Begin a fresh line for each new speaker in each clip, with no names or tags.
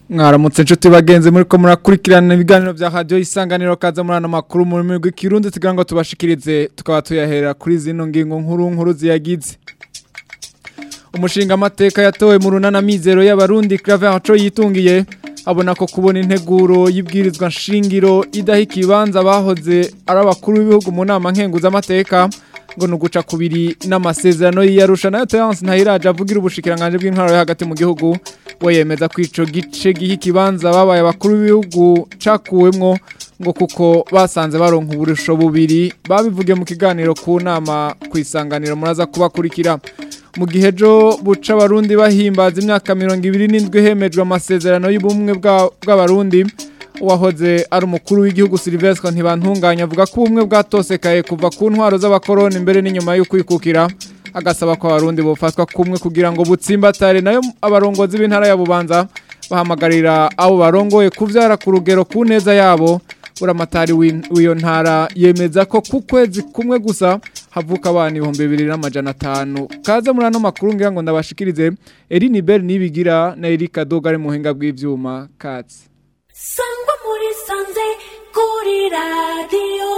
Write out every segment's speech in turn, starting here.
mwaramutse inshuti bagenzi muri ko murakurikirana ibiganiro bya radiyo isanganiro kaza muri ano makuru mu rurimi rw'ikirundi tugira ngo tubashikirize tukaba tuyahera kuri zino ngingo nkuru nkuru ziyagize umushinga amateka yatowe mu runana mizero y'abarundi claver aco yitungiye abona ko kubona integuro y'ibwirizwa nshingiro idaha ikibanza bahoze ari abakuru b'ibihugu mu nama nkenguzamateka ngo ni uguca kubiri n'amasezerano y'iyarusha nayo Terence Ntayiraje avugira ubushikiranganje bw'intwaro yo hagati mu gihugu we yemeza ko ico gice giha ikibanza babaye abakuru b'ibihugu cakuwemwo ngo kuko basanze baronka uburusho bubiri babivuge mu kiganiro ku nama kwisanganiro muraza kubakurikira mu gihe ejo buca abarundi bahimbaza imyaka mirongo ibiri n'indwi hemejwe amasezerano y'ubumwe bw'abarundi uwahoze ari umukuru w'igihugu Silvestre ntibantunganya avuga ko ubumwe bwatosekaye kuva ku ntwaro z'abakoroni imbere n'inyuma yo kwikukira agasaba ko abarundi bofatwa kumwe kugira ngo butsimbatare nayo abarongozi b'intara ya Bubanza bahamagarira abo barongoye kuvyara ku rugero ku neza yabo uramatari w'iyo ntara yemeza ko ku kwezi kumwe gusa havuka abana ibihumbi bibiri n'amajana atanu kaze muri ano makuru ngira ngo ndabashikirize Eline Bell nibigira na Erika Dogare muhinga bw'ivyuma katsi
sangwa muri sanze kuri radiyo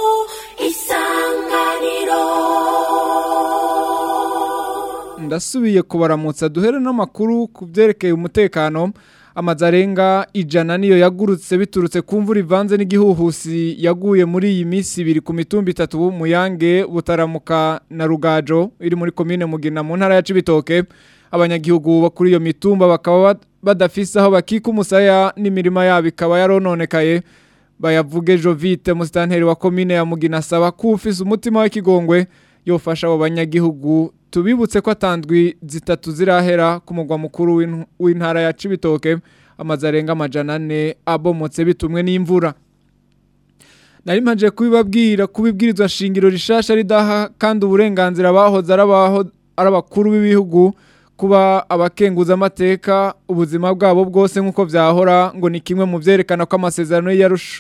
isanganiro
ndasubiye kubaramutsa duhere n'amakuru ku byerekeye umutekano amazu arenga ijana niyo yagurutse biturutse ku mvura ivanze n'igihuhusi yaguye muri iyi minsi ibiri ku mitumba itatu b'umuyange butaramuka na rugajo iri muri komine mugina mu ntara ya cibitoke abanyagihugu bo kuri iyo mitumba bakaba badafise aho bakika umusaya n'imirima yabo ikaba yarononekaye bayavuge Jovite musitanteri wa komine ya Mugina asaba ko ufise umutima w'ikigongwe yofasha abo banyagihugu tubibutse ko atandwi zitatu zirahera ku mugwa mukuru w'intara ya Cibitoke amazu arenga amajana ane abomotse bitumwe n'imvura nari mpaje kubibabwira kubibwirizwa shingiro rishasha ridaha kandi uburenganzira bahoze ari abakuru b'ibihugu kuba abakenguza amateka ubuzima bwabo bwose nk'uko byahora ngo ni kimwe mu byerekana ko amasezerano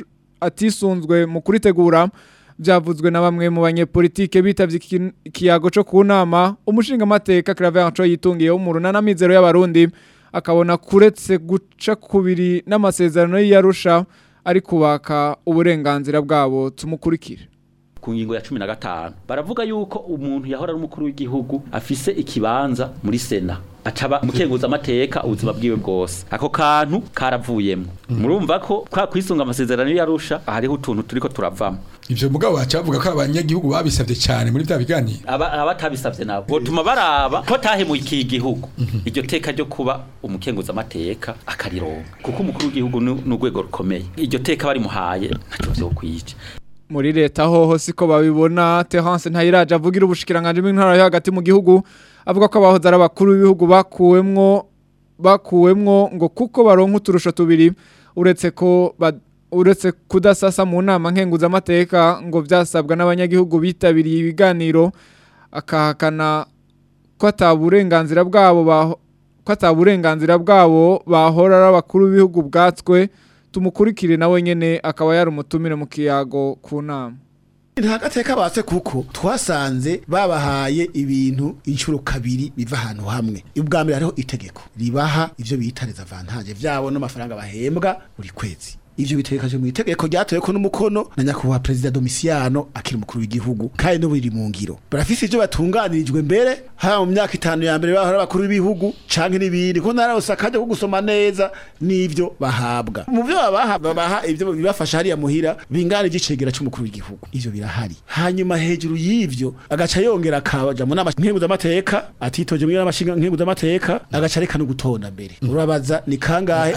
atisunzwe mu kuritegura byavuzwe na bamwe mu banyepolitike bitavye ikiyago cyo ku nama umushinga amateka Claver Anco yitungiye mu runana mizero y'abarundi akabona kuretse guca kubiri n'amasezerano y'Arusha ari kubaka uburenganzira bwabo tumukurikire
ku ngingo ya cumi na gatanu baravuga yuko umuntu yahora ari umukuru w'igihugu afise ikibanza muri sena acaba umukenguza amateka ubuzima bwiwe bwose ako kantu karavuyemo murumva ko kwa kwisunga amasezerano yarusha hariho utuntu turiko turavamo
ivyo mugabo bacavuga ko abanyagihugu babisavye cyane muri bya biganiro
abatabisavye nabo botuma baraba ko tahemuye iki gihugu iryo teka ryo kuba umukenguza amateka akarironka kuko umukuru w'igihugu n'urwego rukomeye iryo teka barimuhaye ntaco vyokwica
muri leta hoho siko babibona Terence Ntayiraje avugira ubushikiranganje bw'intara yo hagati mu gihugu avuga ko abahoze ari abakuru b'ibihugu bakuwemwo bakuwemwo ngo kuko baronka uturusho tubiri uretse ko uretse kudasasa mu nama nkenguza amateka ngo vyasabwa n'abanyagihugu bitabiriye ibiganiro akahakana ko ataburenganzira bwabo ko ataburenganzira bwabo bahora ari abakuru b'ibihugu bwatswe tumukurikire nawe nyene akaba yari umutumire mu kiyago ku nama
nta gateka batse kuko twasanze babahaye ibintu inshuro kabiri biva ahantu hamwe ubwa mbere hariho itegeko ribaha ivyo bita les avantages vyabo n'amafaranga bahembwa buri kwezi ivyo bitegekaje mu itegeko ryatoye ko n'umukono na nyakubahwa perezida Domiciano akiri umukuru w'igihugu kandi no biri mu ngiro barafise ivyo batunganirijwe mbere ha mu myaka itanu ya mbere bahora abakuru b'ibihugu canke n'ibindi ko narose akaje ko gusoma neza n'ivyo bahabwa mu vyo babaha babaha ivyo bibafasha hariya muhira bingana igicegera c'umukuru w'igihugu ivyo birahari hanyuma hejuru y'ivyo agaca yongera akaja mu nama nkenguza amateka atitoje mu nama nkenguza amateka agaca reka no gutonda mbere urabaza ni kangahe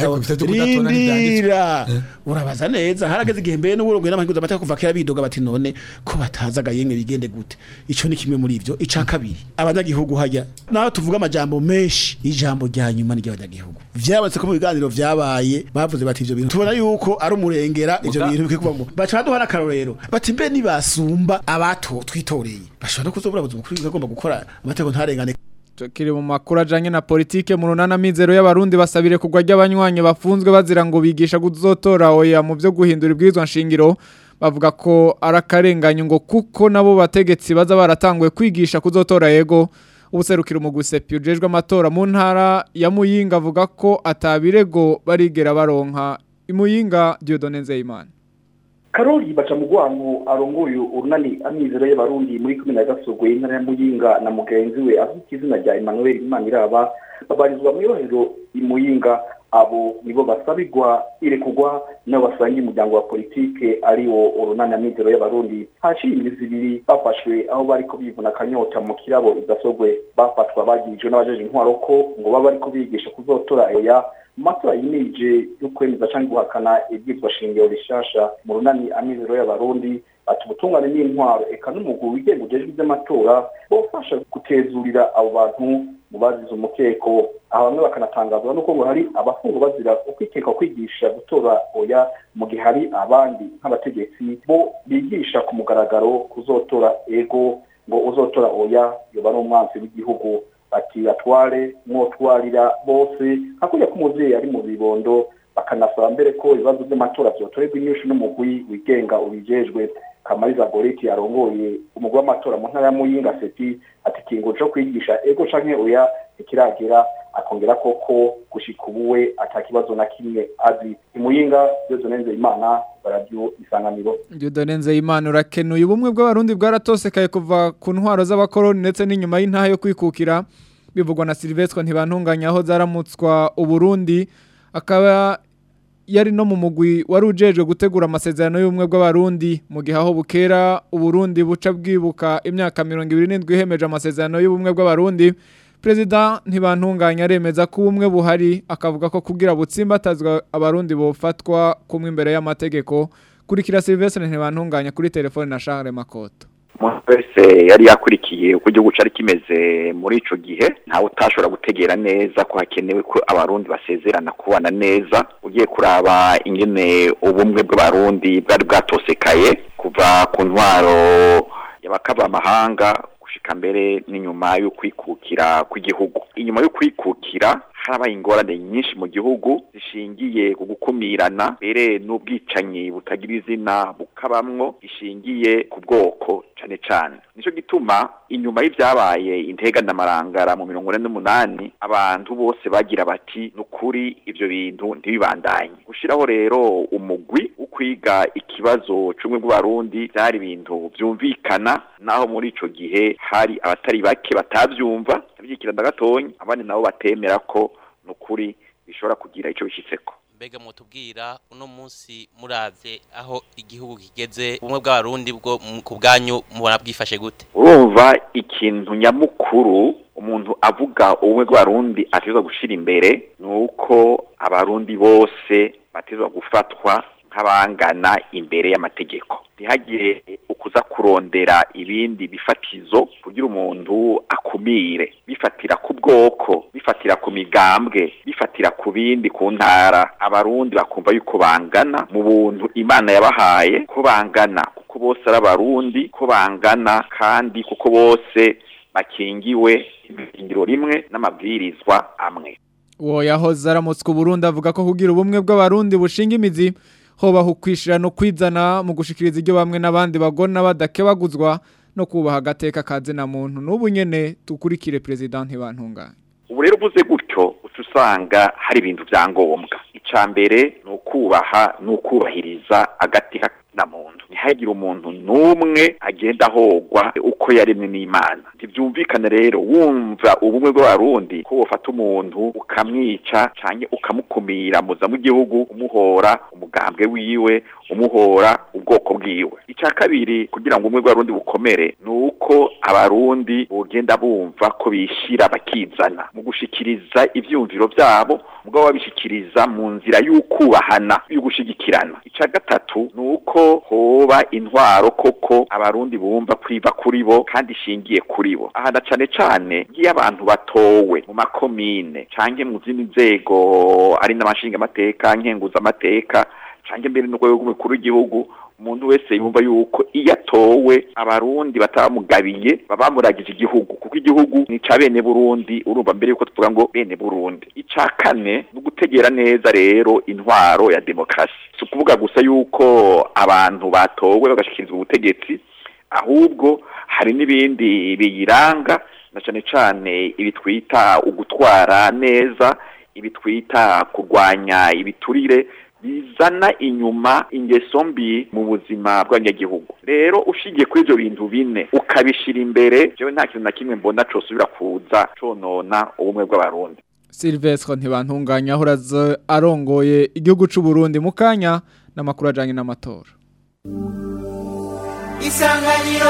rindira urabaza neza harageze igihe mbere n'uburongo n'amahinguza amateka kuva kera bidoga bati none ko batazaga yemwe bigende gute ico ni kimwe muri ivyo ica kabiri abanyagihugu hajya naho tuvuga amajambo menshi ijambo rya nyuma ry'abanyagihugu vyabonetse ko mu biganiro vyabaye bavuze bati ivyo bintu tubona yuko ari umurengera ivyo bintu bikwiye kubamo baca baduha n'akarorero bati mbe nibasumba abato twitoreye bashobora no kuzobura buzima kuri agomba gukora amategeko ntarengane
Tukiri mu makuru ajanye na politike mu runana mizero y'abarundi basabire kugwa ry'abanywanyi bafunzwe bazira ngo bigisha kuzotora oya mu byo guhindura ibwirizwa nshingiro bavuga ko arakarenganyo ngo kuko nabo bategetsi baza baratanguye kwigisha kuzotora yego ubuserukiro mu gusepi ujejwe amatora mu ntara ya Muyinga avuga ko atabirego barigera baronka imuyinga Dieudonne Nzeyimana
Karoli baca mu gwango arongoye urunani amizero y'abarundi muri kumi na gasogwe intara ya Muyinga na mugenzi we afite izina rya Emmanuel Imaniraba babarizwa mu yohero imuyinga abo nibo basabirwa irekugwa nabo basangiye umuryango wa politike ari wo urunani amizero y'abarundi haciye imizi ibiri bafashwe aho bariko bivuna akanyota mu kirabo idasogwe bafatwa bagirijwe n'abajeje intwaro ko ngo baba bariko bigisha kuzotora oya matora yimije yo kwemeza canke guhakana ibyitwa shingiro rishasha mu runani amizero y'abarundi ati ubutungane n'intwaro eka n'umuguru wigenga ujejwe iby'amatora bofasha gutezurira abo bantu mu bazize umukeko aho bamwe bakanatangazwa nuko ngo hari abafungwa bazira ukwikeka kwigisha gutora oya mu gihe hari abandi nk'abategetsi bo bigisha ku mugaragaro kuzotora ego ngo uzotora oya yoba ari umwanzi w'igihugu ati atware mwotwarira bose hakurya ko umuvyeyi ari mu bibondo bakanasaba mbere ko ibibazo by'amatora vyotorerwa inyishu n'umugwi wigenga ubijejwe kamariza goreti yarongoye umugwi w'amatora mu ntara ya muyinga seti ati ikingo co kwigisha ego canke oya ntikiragera akongera koko gushika ubuwe ata kibazo na kimwe azi imuyinga Dieudonne Nzeyimana radio isanganiro
Dieudonne Nzeyimana urakenuye ubumwe bw'abarundi bwaratosekaye kuva ku ntwaro z'abakoroni ndetse n'inyuma y'intaha yo kwikukira bivugwa na Silvestre ntibantunganya aho zaramutswa uburundi akaba yari no mu mugwi wari ujejwe gutegura amasezerano y'ubumwe bw'abarundi mu gihe aho bukera uburundi buca bwibuka imyaka mirongo ibiri n'indwi ihemeje amasezerano y'ubumwe bw'abarundi perezida ntibantunganya aremeza ko ubumwe buhari akavuga ko kugira butsimbatazwa abarundi bofatwa kumwe imbere y'amategeko kurikira Silvestre ntibantunganya kuri telefone na Charles Makoto
umuntu wese yari yakurikiye uko igihugu cari kimeze muri ico gihe ntawe utashobora gutegera neza ko hakenewe ko abarundi basezerana kubana neza ugiye kuraba ingene ubumwe bw'abarundi bwari bwatosekaye kuva ku ntwaro y'abakavamahanga gushika mbere n'inyuma yo kwikukira kw'igihugu inyuma yo kwikukira harabaye ingorane nyinshi mu gihugu zishingiye ku gukumirana mbere n'ubwicanyi butagira izina bukabamwo gishingiye ku bwoko cane cane nico gituma inyuma y'ivyabaye intega n'amarangara mu mirongo ine n'umunani abantu bose bagira bati nukuri ivyo bintu ntibibandanye gushiraho rero umugwi wo kwiga ikibazo c'ubumwe bw'abarundi vyari ibintu vyumvikana naho muri ico gihe hari abatari bake batavyumva ndavyikira ndagatonya abandi nabo batemera ko nukuri bishobora kugira ico bishitseko
mbega mutubwira uno munsi muravye aho igihugu kigeze ubumwe bw'abarundi bwo mu- ku bwanyu mubona bwifashe gute
urumva ikintu nyamukuru umuntu avuga ubumwe bw'abarundi atezwa gushira imbere ni uko abarundi bose batezwa gufatwa nk'abangana imbere y'amategeko ntihagire ukuza kurondera ibindi bifatizo kugira umuntu akumire bifatira ku bwoko bifatira ku migambwe bifatira ku bindi ku ntara abarundi bakumva yuko bangana mu buntu imana yabahaye ko bangana kuko bose ari abarundi ko bangana kandi kuko bose bakingiwe ibirindiro rimwe n'amabwirizwa amwe
uwo yahoze aramutswa uburundi avuga ko kugira ubumwe bw'abarundi bushinga imizi hobaho ukwishira no kwizana mu gushikiriza ibyo bamwe n'abandi bagona badakebaguzwa no kubaha agateka kaze na muntu n'ubu nyene tukurikire perezida ntibantunganye
ubu rero uvuze gutyo uca usanga hari ibintu bya ngombwa icya mbere ni ukubaha ni ukubahiriza agateka na muntu ntihagire umuntu n'umwe agenda ahogwa uko yaremwe n'imana ntibyumvikane rero wumva ubumwe bw'abarundi ko wafata umuntu ukamwica cyangwa ukamukumira muza mu gihugu umuhora umugambwe wiwe umuhora ubwoko bwiwe icya kabiri kugira ngo ubumwe bw'abarundi bukomere ni uko abarundi bugenda bumva ko bishira bakizana mu gushikiriza ivyumviro byabo mugabo babishikiriza mu nzira y'ukubahana y'ugushigikirana icya gatatu ni uko hoba intwaro koko abarundi bumva kwiba kuri bo kandi ishingiye kuri bo aha na cane cane ngiyo abantu batowe mu makomine canke mu zindi nzego ari n'amashinga amateka nkenguza amateka canke mbere n'urwego rw'umukuru w'igihugu umuntu wese yumva yuko iyo atowe abarundi batabamugabiye baba bamuragije igihugu kuko igihugu ni ca bene burundi urumva mbere yuko tuvuga ngo bene burundi ica kane ni ugutegera neza rero intwaro ya demokarasi si ukuvuga gusa yuko abantu batowe bagashikirizwa ubutegetsi ahubwo hari n'ibindi biyiranga na cane cane ibi twita ugutwara neza ibi twita kurwanya ibiturire bizana inyuma ingeso mbi mu buzima bw'abanyagihugu rero ushigiye kuri ivyo bintu bine ukabishira imbere jewe nta kintu na kimwe mbona cosubira kuza conona ubumwe bw'abarundi
Silvestre ntibantunganya ahora arongoye igihugu c'u Burundi mu kanya n'amakuru ajanye n'amatora
Isanganiro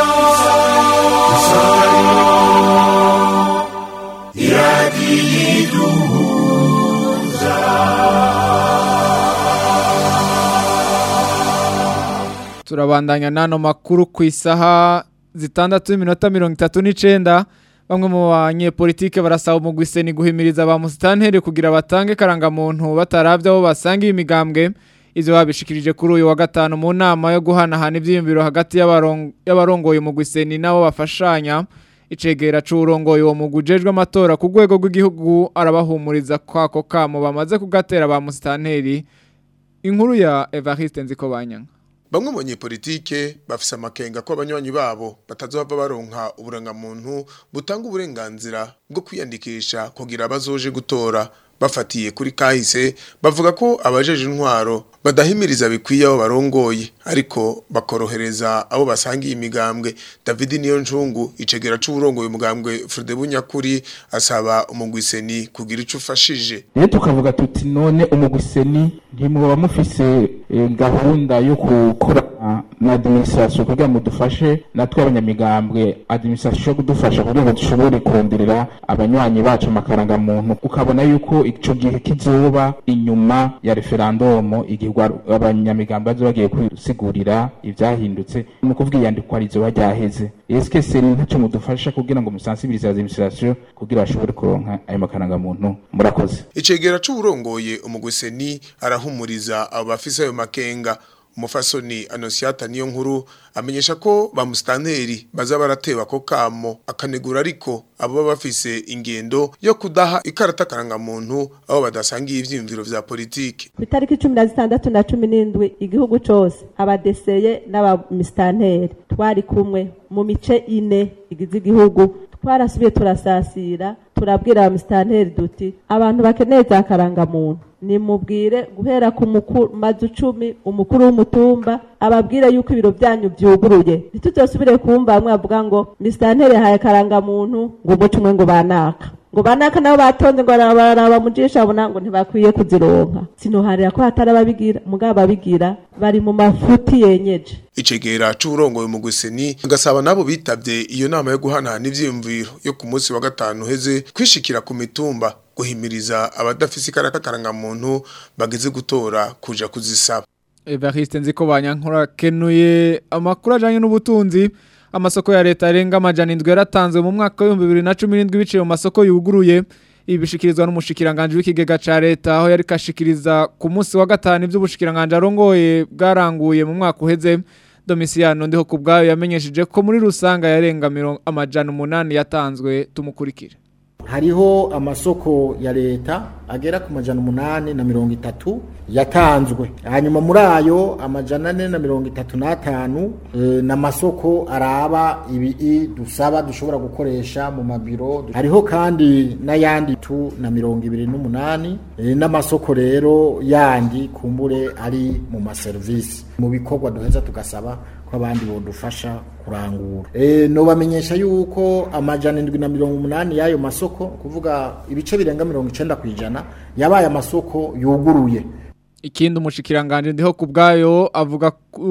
turabandanya n'ano makuru ku isaha zitandatu n'iminota mirongo itatu n'icenda bamwe mu banyepolitike barasaba umugwi ni guhimiriza ba musitanteri kugira batange karangamuntu bataravye aho basangiye imigambwe ivyo babishikirije kuri uyu wa gatanu mu nama yo guhanahana ivyiyumviro hagati y'abaron- y'abarongoye umugwi seni nabo bafashanya icegera c'uwurongoye uwo mugwi ujejwe amatora ku rwego rw'igihugu arabahumuriza kwako kamo bamaze kugatera ba musitanteri inkuru ya Evariste Nzikobanyanga
Bamwe mu banyepolitike bafise amakenga ko abanywanyi babo batazohava baronka uburangamuntu butanga uburenganzira bwo kwiyandikisha kugira bazoje gutora bafatiye kuri kahise bavuga ko abajeje intwaro badahimiriza bikwiye abo barongoye ariko bakorohereza abo basangiye imigambwe David Niyonjungu icegera c'uburongoye umugambwe Frode Bunyakuri asaba umugwiseni kugira ico ufashije
rero tukavuga tuti none umugwiseni ntimwoba mufise eh, gahunda yo gukorana na administration kugira ngo dufashe natwe abanyamigambwe administration yo kudufasha kugira ngo dushobore konderera abanywanyi bacu amakarangamuntu ukabona yuko ico gihe kizoba inyuma ya referandumu igihe abanyamigambwe bazoba bagiye kwisigurira ivyahindutse ni ukuvuga iyandikwa rizoba ryaheze eske seni ntaco mudufasha kugira ngo musansibirize administration kugira bashobore kuronka ayo makarangamuntu murakoze
icegera c'uburongoye umugwiseni arahumuriza abo bafise ayo makenga umufasoni anosiata niyo nkuru amenyesha ko ba musitanteri baza barateba ko kamo akanegura ariko abo baba bafise ingendo yo kudaha ikarata karangamuntu abo badasangiye ivyiyumviro vya politike
ku itariki cumi na zitandatu na cumi n'indwi igihugu cose abadeseye n'abamisitanteri twari kumwe mu mice ine igize igihugu twarasubiye turasasira turabwira abamisitanteri duti abantu bakeneye za karangamuntu nimubwire guhera ku mukuru mazu cumi umukuru w'umutumba ababwire yuko ibiro byanyu byuguruye ntituzosubire kumva bamwe bavuga ngo misitanteri yahaye karangamuntu ngo umuco umwe ngo banaka ngo banaka nabo batonze ngo baraba mujisha abona ngo ntibakwiye kuzironka sinoharira ko hatari ababigira mugabo ababigira bari mu mafuti yenyeje
icegera c'uburongoye mu guseni agasaba nabo bitavye iyo nama yo guhanahana ivyiyumviro yo ku munsi wa gatanu heze kwishikira ku mitumba guhimiriza abadafise ikaraka karangamuntu bageze gutora kuja kuzisaba
Evariste nziko banyankora kenuye amakuru ajanye n'ubutunzi amasoko ya leta arenga amajana indwi yaratanzwe mu mwaka w'ibihumbi bibiri na cumi n'indwi biciye mu masoko yuguruye ibi bishikirizwa n'umushikiranganje w'ikigega ca leta aho yari kashikiriza ku munsi wa gatanu ivy'ubushikiranganje arongoye bwaranguye mu mwaka uheze Domiciano ndiho ku bwayo yamenyesheje ko muri rusanga yarenga mirongo amajana umunani yatanzwe tumukurikire
hariho amasoko ya leta agera ku majana umunani na mirongo itatu yatanzwe hanyuma muri ayo amajana ane na mirongo itatu n'atanu e, n'amasoko araba ibi dusaba dushobora gukoresha mu mabiro hariho kandi n'ayandi tu na mirongo ibiri n'umunani e, n'amasoko rero yandi kumbure ari mu maserivisi mu bikorwa duheza tugasaba ko abandi bodufasha kurangura e, no bamenyesha yuko amajana indwi na mirongo umunani y'ayo masoko kuvuga ibice birenga mirongo icenda ku ijana yabaye amasoko yuguruye
ikindi umushikiranganje ndiho ku bwayo avuga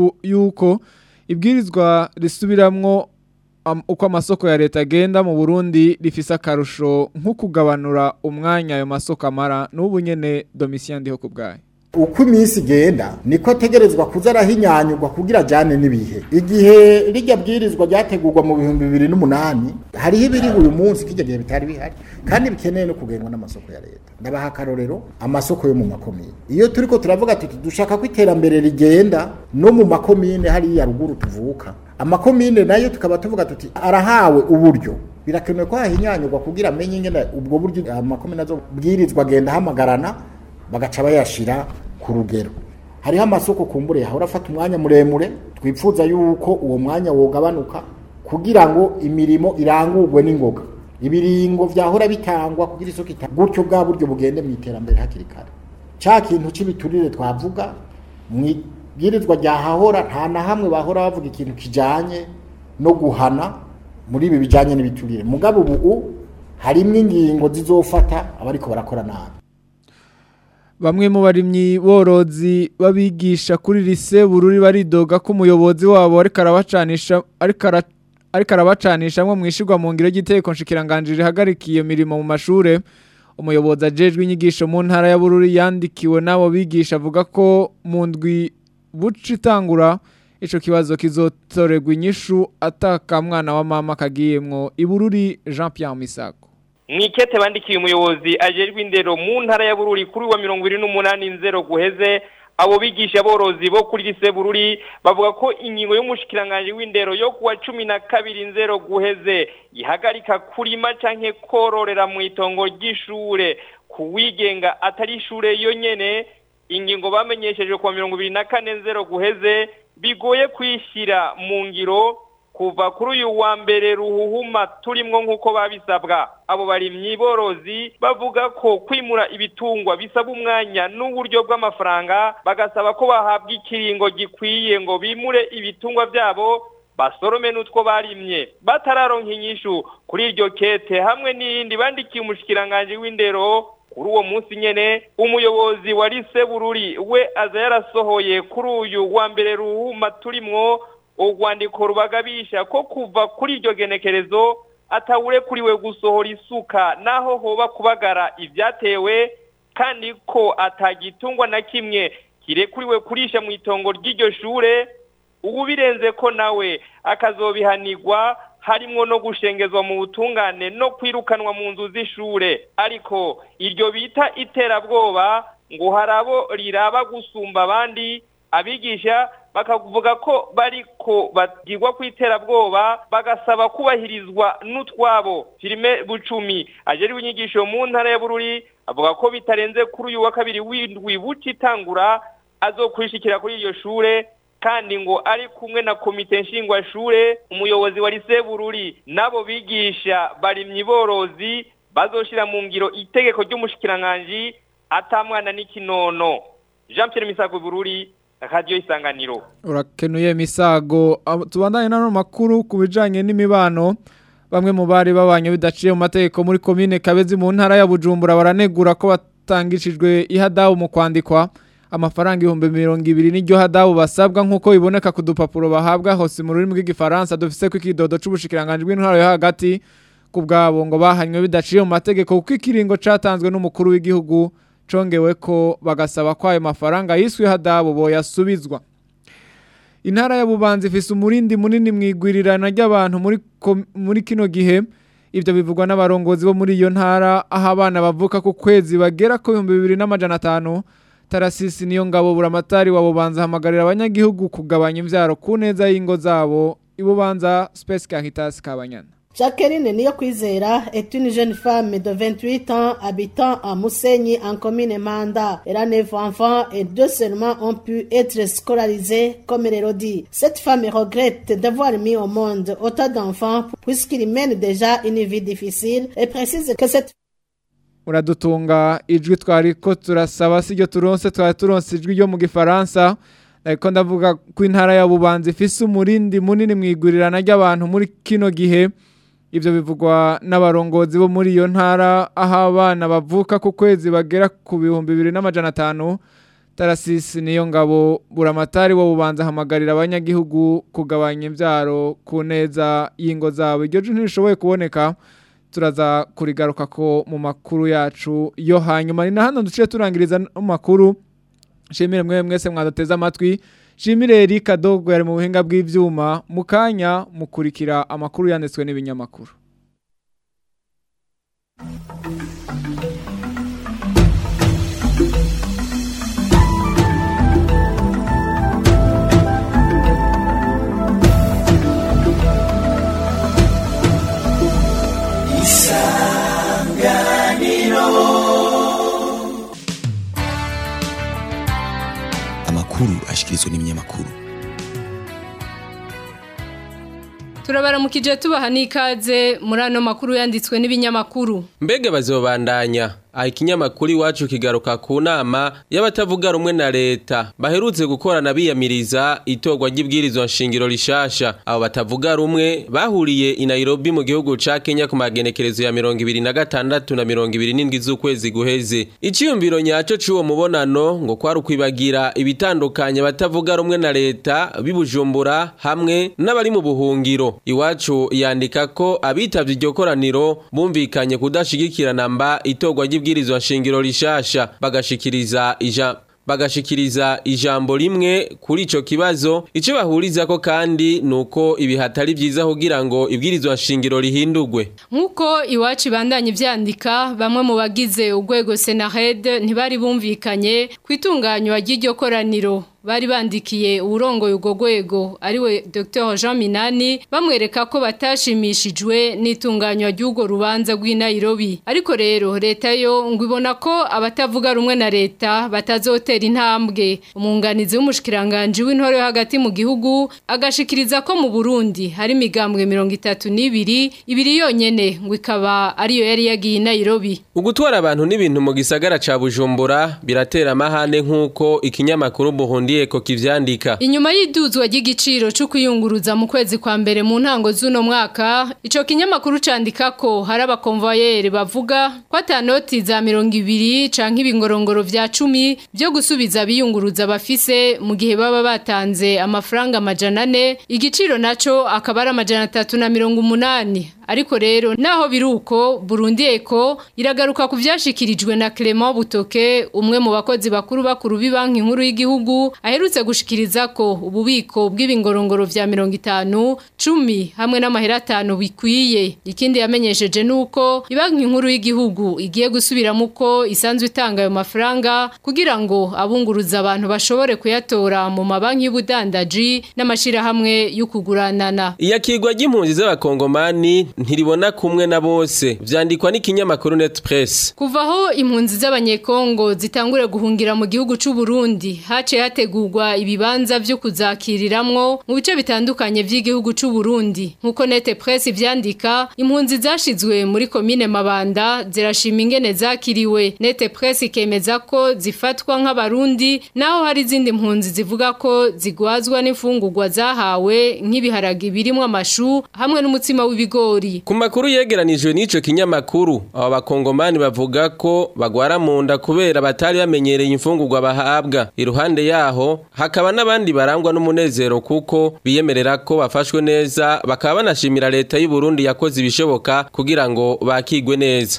yuko ibwirizwa risubiramwo am, uko amasoko ya leta agenda mu Burundi rifise akarusho nko kugabanura umwanya ayo masoko amara n'ubu nyene Domitien ndiho ku bwayo
uko iminsi igenda niko ategerezwa kuza arahinyanyurwa kugira ajyane n'ibihe igihe rijya bwirizwa ryategurwa mu bihumbi bibiri n'umunani hariho ibiri uyu munsi kijya gihe bitari bihari kandi bikeneye no kugengwa n'amasoko ya leta ndabaha akarorero amasoko yo mu makomine iyo turi ko turavuga tuti dushaka ko iterambere rigenda no mu makomine hariya ruguru tuvuka amakomine nayo tukaba tuvuga tuti arahawe uburyo birakenewe ko hahinyanyurwa kugira amenye ingene ubwo buryo amakomine azo bwirizwa agenda ahamagarana bagaca bayashira ku rugero hariho amasoko kumbure yahora afata umwanya muremure twifuza yuko uwo mwanya wogabanuka kugira ngo imirimo irangurwe n'ingoga ibiringo vyahora bitangwa kugira isoko ita gutyo bwa buryo bugende mu iterambere hakiri kare ca kintu c'ibiturire twavuga mwibwirizwa ryahahora nta na hamwe bahora bavuga ikintu kijanye no guhana muri ibi bijanye n'ibiturire mugabo ubu harimwo ingingo zizofata abariko barakora nabi
Bamwe mu barimyi borozi babigisha kuri lise bururi baridoga ko umuyobozi wabo ariko arabacanisha ariko ara- ariko arabacanishamwe mwishirwa mu ngiro y'igiteko nshikiranganje rihagarikiye iyo mirimo mu mashure umuyobozi ajejwe inyigisho mu ntara ya bururi yandikiwe n'abo bigisha avuga ko mu ndwi buca itangura ico kibazo kizotorerwa inyishu ataka mwana wa mama kagiyemwo ibururi Jean Pierre Misago
mwikete bandikiye umuyobozi ajejwe indero mu ntara ya bururi kuri wa mirongo ibiri n'umunani nzero guheze abo bigisha borozi bo kuri lise bururi bavuga ko ingingo y'umushikiranganje w'indero yo kuwa cumi na kabiri nzero guheze ihagarika kurima canke kororera mu itongo ry'ishure kuwigenga atari ishure yonyene ingingo bamenyesheje kuwa mirongo ibiri na kane nzero guheze bigoye kwishyira mu ngiro kuva kuri uyu wa mbere ruhuhuma turimwo nk'uko babisabwa abo barimyi borozi bavuga ko kwimura ibitungwa bisaba umwanya n'uburyo bw'amafaranga bagasaba ko bahabwa ikiringo gikwiye ngo bimure ibitungwa byabo basorome n'utwo barimye batararonka inyishu kuri iryo kete hamwe n'iyindi bandikiye umushikiranganje w'indero kuri uwo munsi nyene umuyobozi wa lise bururi we aza yarasohoye kuri uyu wa mbere ruhuma turimwo urwandiko rubagabisha ko kuva kuri iryo genekerezo atawure kuriwe gusohora isuka naho hoba kubagara ibyatewe kandi ko atagitungwa na kimwe kirekuriwe kurisha mu itongo ry'iryo shure ubu birenze ko nawe akazobihanirwa harimwo no gushengezwa mu butungane no kwirukanwa mu nzu z'ishure ariko iryo bita iterabwoba ngo hari abo riraba gusumba abandi abigisha bakavuga ko bariko bagirwa ku iterabwoba bagasaba kubahirizwa n'utwabo filime bucumi ajeriwe inyigisho mu ntara ya bururi avuga ko bitarenze kuri uyu wa kabiri w'indwi buca itangura azokwishikira kuri iryo shure kandi ngo ari kumwe na komite nshingwashure umuyobozi wa lise bururi n'abo bigisha barimyi borozi bazoshira mu ngiro itegeko ry'umushikiranganji atamwana n'ikinono jean pierre misago bururi radio isanganiro
urakenuye misago Abo- tubandanye n'ano makuru ku bijanye n'imibano bamwe mu bari babanye bidaciye mu mategeko muri komine Kabezi mu ntara ya Bujumbura baranegura ko batangishijwe ihadabu mu kwandikwa amafaranga ibihumbi mirongo ibiri n'iryo hadabu basabwa nk'uko biboneka ku dupapuro bahabwa hose mu rurimi rw'igifaransa dufise ko ikidodo c'ubushikiranganje bw'intwaro yo hagati ku bwabo ngo bahanywe bidaciye mu mategeko kuko ikiringo catanzwe n'umukuru w'igihugu congewe ko bagasaba ko ayo mafaranga yiswe hadabu boyasubizwa intara ya bubanza ifise umurindi munini mwigwirirana ry'abantu muri kom- muri kino gihe ivyo bivugwa n'abarongozi bo muri iyo ntara aho abana bavuka ku kwezi bagera ku bihumbi bibiri n'amajana atanu tarasisi niyo ngabo buramatari wa bubanza hamagarira abanyagihugu kugabanya imvyaro ku neza y'ingo zabo ibubanza space kahitas kabanyana
Jacqueline Niyokwizera est une jeune femme de 28 ans habitant à Mousseigny en commune Manda. Elle a 9 enfants et deux seulement ont pu être scolarisés comme Elodie. Cette femme regrette d'avoir mis au monde autant d'enfants puisqu'ils mènent déjà une vie difficile et précise que cette
uradutunga ijwi twari ko turasaba siryo turonse twari turonse ijwi ryo mu gifaransa ariko ndavuga ko intara ya bubanza ifise umurindi munini mwigurirana ry'abantu muri kino gihe ivyo bivugwa n'abarongozi bo muri iyo ntara aho abana bavuka ku kwezi bagera ku bihumbi bibiri n'amajana atanu tarasisi niyo ngabo buramatari wo bubanza hamagarira abanyagihugu kugabanya imvyaro ku neza y'ingo zabo iryo jwi ntirishoboye kuboneka turaza kurigaruka ko mu makuru yacu yo hanyuma ni na hano duciye turangiriza no mu makuru shimire mwe mwese mwaduteze amatwi shimire Erika Dogo yari mu buhinga bw'ivyuma mu kanya mukurikira amakuru yanditswe n'ibinyamakuru
amakuru ashikirizwa n'ibinyamakuru turabaramukije tubaha n'ikaze muri ano makuru yanditswe n'ibinyamakuru
mbega bazobandanya aha ikinyamakuru iwacu kigaruka ku nama y'abatavuga rumwe na leta baherutse gukorana biyamiriza itorwa ry'ibwirizwa nshingiro rishasha abo batavuga rumwe bahuriye i Nairobi mu gihugu ca Kenya ku magenekerezo ya mirongo ibiri na gatandatu na mirongo ibiri n'indwi z'ukwezi guheze iciyumviro nyaco c'uwo mubonano ngo kwari ukwibagira ibitandukanye abatavuga rumwe na leta bibujumbura hamwe n'abari mu buhungiro iwacu yandika ko abitavye iryo koraniro bumvikanye kudashigikirana mba itorwa ry'ibwirizwa ibwirizwa nshingiro rishasha bagashikiriza ija bagashikiriza ijambo rimwe kuri ico kibazo ico bahurizako kandi nuko ibi hatari vyiza kugira ngo ibwirizwa nshingiro rihindurwe
nk'uko iwacu ibandanya ivyandika bamwe mu bagize urwego senared ntibari bumvikanye ku itunganywa ry'iryo koraniro bari bandikiye uburongoye ubwo rwego ariwe Dr Jean Minani bamwereka ko batashimishijwe n'itunganywa ry'ubwo rubanza rw'i Nairobi ariko rero leta yo ngo ibona ko abatavuga rumwe na leta batazotera intambwe umunganizi w'umushikiranganje w'intore hagati mu gihugu agashikiriza ko mu Burundi hari imigambwe 32 ibiri yonyene ngo ikaba ariyo yari yagiye i Nairobi
ugutwara abantu n'ibintu mu gisagara ca Bujumbura biratera amahane nk'uko ikinyamakuru Burundi ko kivyandika
inyuma y'iduzwa ry'igiciro cyo kuyunguruza mu kwezi kwa mbere mu ntango z'uno mwaka ico kinyamakuru candika ko hari abakonvoyeri bavuga ko atanoti za mirongo ibiri canke ibingorongoro vya cumi byo gusubiza biyunguruza bafise mu gihe baba batanze amafaranga amajana ane igiciro naco akaba ari amajana atatu na mirongo umunani ariko rero naho biruko Burundi Eko iragaruka ku vyashikirijwe na Clement Butoke umwe mu bakozi bakuru bakuru b'ibanki nkuru y'igihugu aherutse gushikiriza ko ububiko bw'ibingorongoro vya 50 10 hamwe n'amahera 5 bikwiye ikindi yamenyesheje nuko ibanki nkuru y'igihugu igiye gusubiramo uko isanzwe itanga ayo mafaranga kugira ngo abunguruza abantu bashobore kuyatora mu mabanki y'ubudandaji n'amashira hamwe y'ukuguranana
iyakirwa ry'impunzi z'abakongomani ntiribona kumwe na bose vyandikwa n'ikinyamakuru Net Press
kuvaho impunzi z'abanyekongo zitangure guhungira mu gihugu c'u Burundi hace hategurwa ibibanza vyo kuzakiriramwo mu bice bitandukanye vy'igihugu c'u Burundi nkuko Net Press vyandika impunzi zashizwe muri commune Mabanda zirashima ingene zakiriwe Net Press ikemeza ko zifatwa nk'abarundi naho hari izindi mpunzi zivuga ko zigwazwa n'imfungurwa zahawe nk'ibiharagi birimo amashu hamwe n'umutsima w'ibigori
ku makuru yegeranijwe n'ico kinyamakuru abo bakongomani bavuga ko bagwara mu nda kubera batari bamenyereye imfungurwa bahabwa iruhande yaho hakaba n'abandi barangwa n'umunezero kuko biyemerera ko bafashwe neza bakaba banashimira leta y'u Burundi yakoze ibishoboka kugira ngo bakigwe neza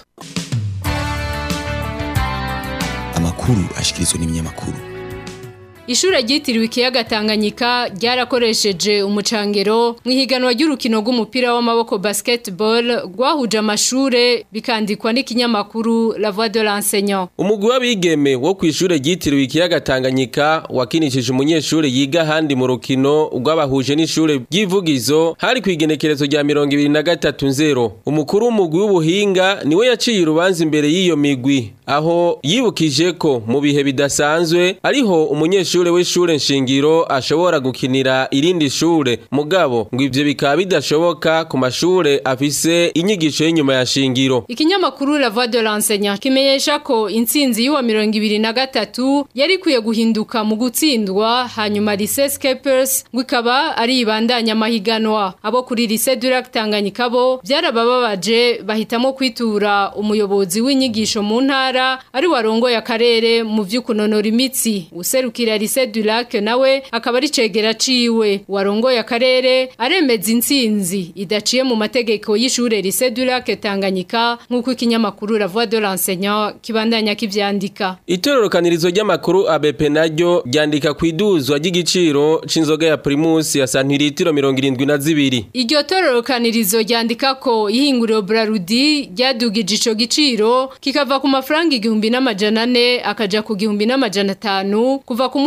amakuru ashikirizwa n'ibinyamakuru
Ishure ryitiriwe ikiyaga Tanganyika ryarakoresheje umucangero mu ihiganwa ry'urukino rw'umupira w'amaboko basketball rwahuje amashure bikandikwa n'ikinyamakuru La Voix de l'enseignant.
Umugwi w'abigeme wo kw'ishure ryitiriwe ikiyaga Tanganyika wakinishije umunyeshure yiga handi mu rukino rw'abahuje n'ishure ry'ivugizo hari kwigenekerezo rya 2023 umukuru w'umugwi w'ubuhinga niwe yaciye urubanza imbere y'iyo migwi aho yibukije ko mu bihe bidasanzwe ariho umunyeshure umunyeshure w'ishure nshingiro ashobora gukinira irindi shure mugabo ngo ivyo bikaba bidashoboka ku mashure afise inyigisho y'inyuma ya shingiro
Ikinyamakuru La Voix de l'enseignant kimenyesha ko intsinzi y'uwa 2023 yari kuye guhinduka mu gutsindwa hanyuma Lycée Scapers ngo ikaba ari ibandanya amahiganwa abo kuri Lycée du Lac Tanganyika bo byarabababaje bahitamo kwitura umuyobozi w'inyigisho mu ntara ari warongoye akarere mu vy'ukunonora imitsi userukira Lycée du Lac nawe akaba ari cegera ciwe warongoye akarere aremeza intsinzi idaciye mu mategeko y'ishure Lycée du Lac Tanganyika nk'uko ikinyamakuru La Voix de l'enseignant kibandanya kivyandika
Itororokanirizo ry'amakuru ABP naryo ryandika kwiduzwa ry'igiciro c'inzoga ya Primus ya santiritiro 72
Iryo tororokanirizo ryandika ko ihinguriro Brarudi ryadugije ico giciro kikava ku mafaranga igihumbi n'amajana ane akaja ku gihumbi n'amajana atanu kuva ku munsi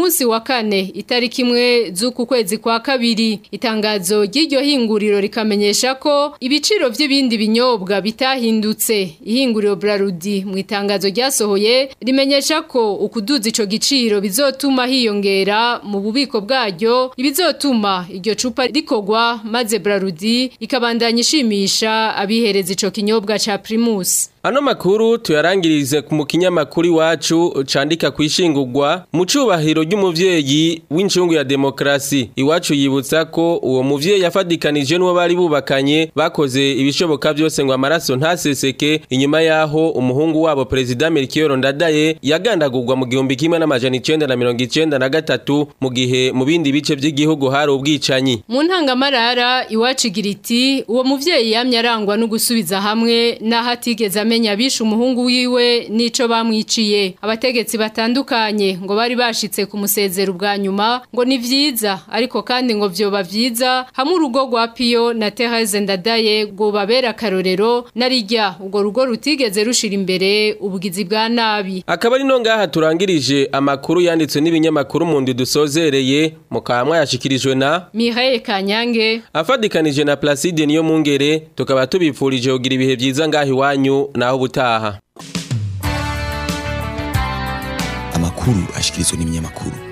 munsi wa kane itariki imwe z'uku kwezi kwa kabiri itangazo ry'iryo hinguriro rikamenyesha ko ibiciro by'ibindi binyobwa bitahindutse ihinguriro Brarudi mu itangazo ryasohoye rimenyesha ko ukuduza ico giciro bizotuma hiyongera mu bubiko bwaryo ibizotuma iryo cupa rikogwa maze Brarudi ikabandanya ishimisha abihereza ico kinyobwa ca Primus
Ano makuru tuyarangirize ku mukinyamakuru iwacu candika kwishingurwa mu cubahiro ry'umuvyeyi w'incungu ya demokrasi iwacu yibutsa ko uwo muvyeyi yafadikanije n'uwo bari bubakanye bakoze ibishoboka byose ngo amaraso ntaseseke inyuma yaho umuhungu wabo president Melchior Ndadaye yagandagurwa mu gihumbi kimwe n'amajana icenda na mirongo icenda na gatatu mu gihe mu bindi bice by'igihugu hari ubwicanyi
mu ntangamarara iwacu igira iti uwo muvyeyi yamye arangwa no gusubiza hamwe n'aho atigeze amenya bishe umuhungu wiwe n'ico bamwiciye abategetsi batandukanye ngo bari bashitse kumusezera ubwa nyuma ngo ni vyiza ariko kandi ngo vyoba vyiza hamwe urugo rwa Pio na Therese Ndadaye ngo babera akarorero narijya ubwo rugo rutigeze rushira imbere ubugizi bwa nabi
akaba ari no ngaha turangirije amakuru yanditswe n'ibinyamakuru mu ndi dusozereye mukamwa yashikirijwe na
Mireille Kanyange
afadikanije na Placide niyo mungere tukaba tubipfurije kugira ibihe vyiza ngaha iwanyu naho ubutaha
amakuru ashikirizwa n'ibinyamakuru